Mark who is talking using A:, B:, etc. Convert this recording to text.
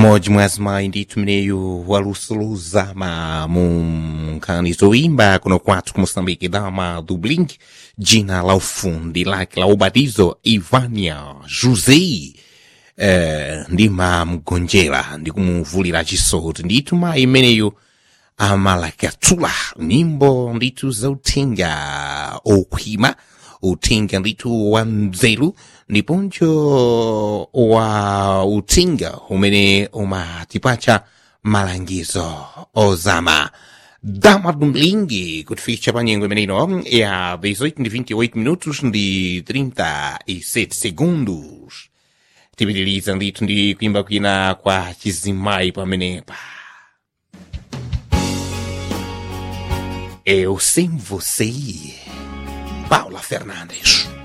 A: mmodzi mwa azimayi ndithu mneyu walusuluzama mu nkhani zoimba kuno kwathu ku moçambique dama do blink dzina la ufundi lake la ubatizo ivania josé eh, ndimamgonjera ndi kumuvulira chisoti ndithu mayi imeneyu amalakatsula nyimbo ndithu zauthenga okhwima uthenga ndithu wa mzelu ndiponso wa uthenga umene umatipatsa malangizo ozama dama dumlingi kutifikitsa pa nyengo imeneino ya 18 ndi 28 minutos ndi 37 segundos tipitiriza ndithu ndi kuimba kwina kwa chizimayi pamenepa Eu sem você, Paula Fernandes.